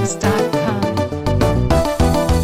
NigerPhoenix.com.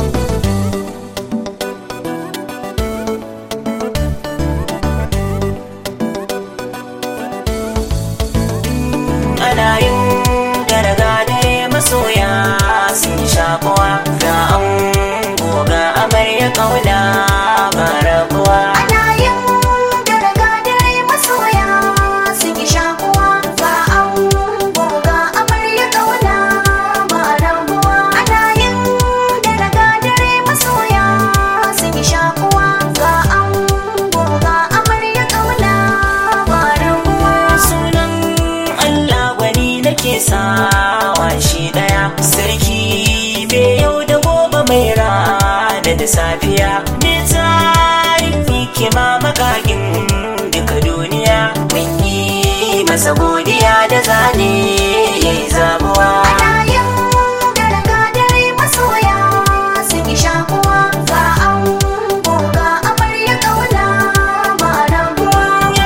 ana yin gargadare masoya sun shakuwa ga an goga amarya kauna ba rabuwa Ana yin gargadare masoya sun yi shakuwa ga an goga amarya ƙauna ba rabuwa. Ana yin gargadare masoya sun yi shakuwa ga an goga amarya ƙauna ba rabuwa. sunan Allah gwani nake sawa shi daya sarki me yau da gobe mai rana da safiya me tarin hikima makagin duka duniya mun yi masa godiya da zane yayi zabuwa Ana yin gargadare masoya sun yi shakuwa ga an goga amarya ƙauna ba rabuwa.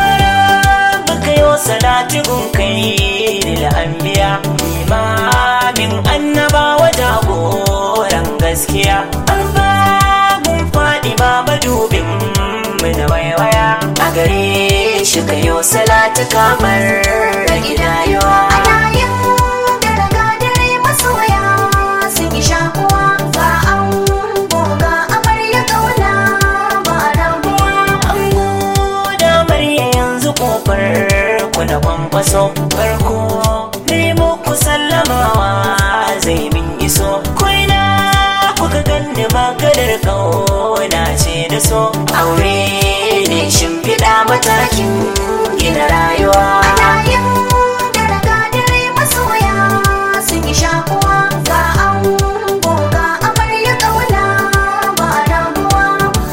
baka yau salati gun kai da anbiya imamin annabawa jagoran gaskiya albagun faɗi ba madubin mu da waiwaya a gare shi ka yau salati kamar da gidayewa Ana yin gargadare masoya sun yi shakuwa ga an goga amarya ƙauna ba rabuwa. Ango da murya yanzu kofar ku da kwankwaso farko nemo ku sallamawa zai min iso koina kuka ganni maganar kauna ce da so aure ne shimfiɗa matakin gina rayuwa Ana yin gargadare masoya sun yi shakuwa ga an goga amarya ƙauna ba rabuwa.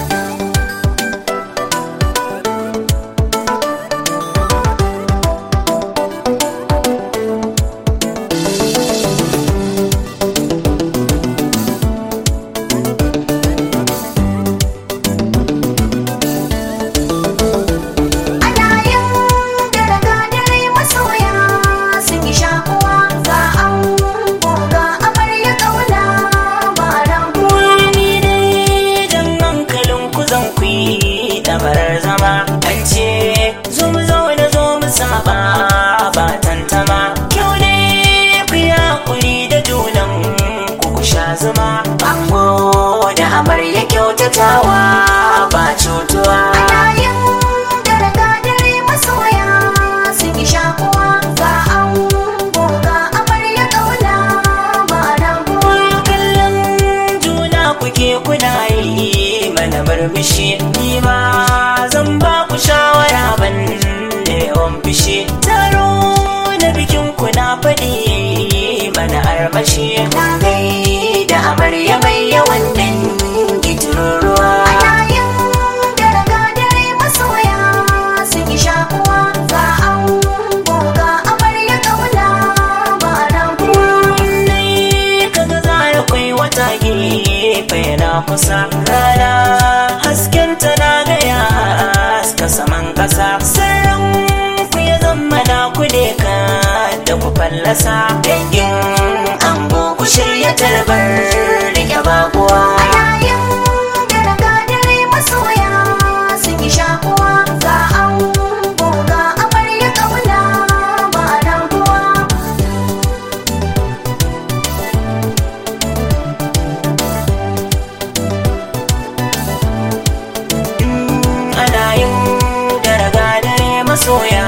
Ana yin gargadare masoya sun yi shakuwa ga an goga amarya ƙauna ba rabuwa. Wani dai jan hankalin ku zan ku yi dabarar zama an ce zo mu zaune zo mu saba ba tantama kyau ne ku yi hakuri da junan ku ku sha zuma ango da amarya kyautatawa ba cutuwa Ana yin gargadare masoya sun yi shakuwa ga an goga amarya ƙauna ba rabuwa. kallon juna kuke kuna yi mana murmushi ni ma zan ba ku shawara ban da yawan bishi taro na bikin ku na faɗi mana armashi na gai da amarya mai yawan dangi tururuwa Ana yin gargadare masoya sun yi shakuwa ga an goga amarya ƙauna ba rabuwa. Nai kaga zara kwai wata gefe na kusa rana hasken ta na gaya haska saman kasa sirrin ku ya zama na ku ne ka da ku fallasa dangin ango ku shirya tarbar rike bakuwa Ana yin gargadare masoya sun yi shakuwa ga an goga amarya ƙauna ba rabuwa. ana yin gargadare masoya